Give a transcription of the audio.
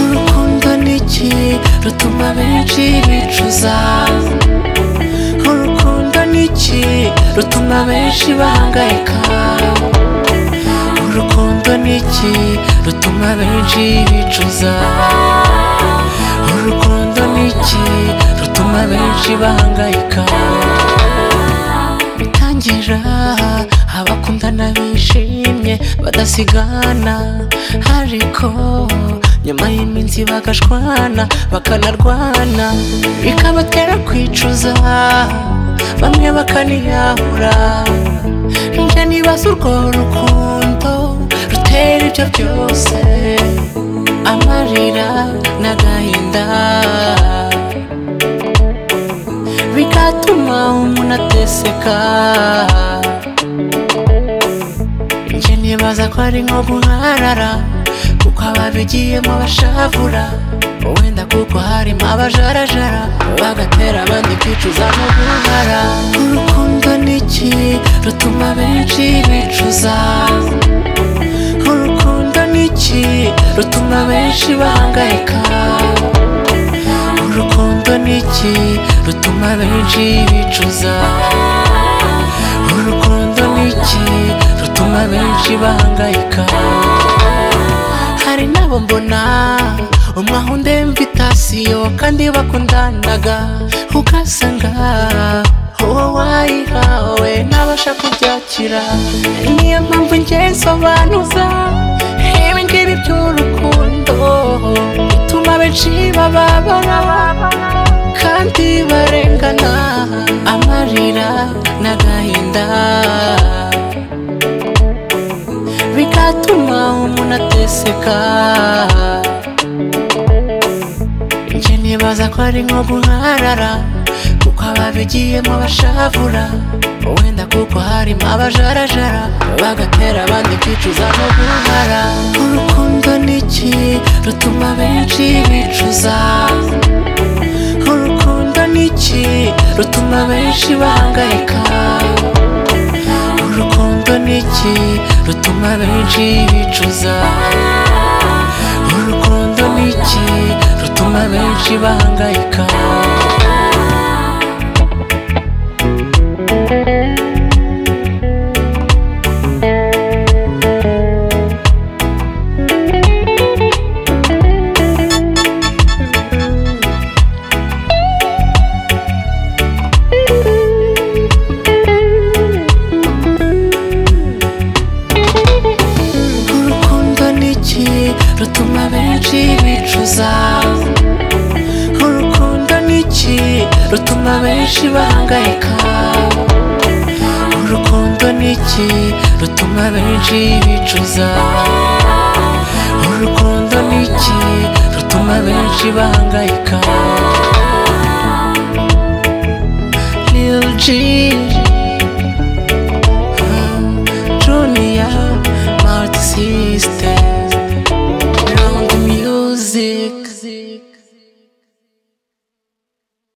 urukundo ni iki rutuma benshi bicuza urukundo ni iki rutuma benshi bahangayika urukundo ni iki rutuma benshi bicuza urukundo ni iki rutuma benshi bahangayika bitangira abakundana bishimye badasigana ariko nyuma y'iminsi bagashwana bakanarwana bikabatera kwicuza bamwe bakaniyahura njye nibaza urwo rukundo rutera ibyo byose amarira n'agahinda bigatuma umuntu ateseka njye nibaza ko ari nko guharara kuko ababigiyemo bashavura wenda kuko harimo abajarajara bagatera abandi kwicuza no guhara urukundo ni iki rutuma benshi bicuza urukundo ni iki rutuma benshi bahangayika urukundo ni iki rutuma benshi bicuza urukundo ni iki rutuma benshi bahangayika hari n'abo mbona umwe ahunda imvitasiyo kandi bakundanaga ugasanga uwo wayihawe ntabasha kubyakira niyo mpamvu njye nsobanuza ibi ngibi by'urukundo bituma benshi bababara kandi barengana amarira n'agahinda bigatuma umuntu ateseka njye nibaza ko ari nko guharara kuko ababigiyemo bashavura wenda kuko harimo abajarajara bagatera abandi kwicuza no guhara urukundo ni iki rutuma benshi bicuza urukundo ni iki rutuma benshi bahangayika urukundo ni iki rutuma benshi bicuza urukundo ni iki rutuma benshi bahangayika urukundo ni iki rutuma benshi bicuza urukundo ni iki rutuma benshi bahangayika urukundo ni iki rutuma benshi bicuza urukundo ni iki rutuma benshi bahangayika Lil G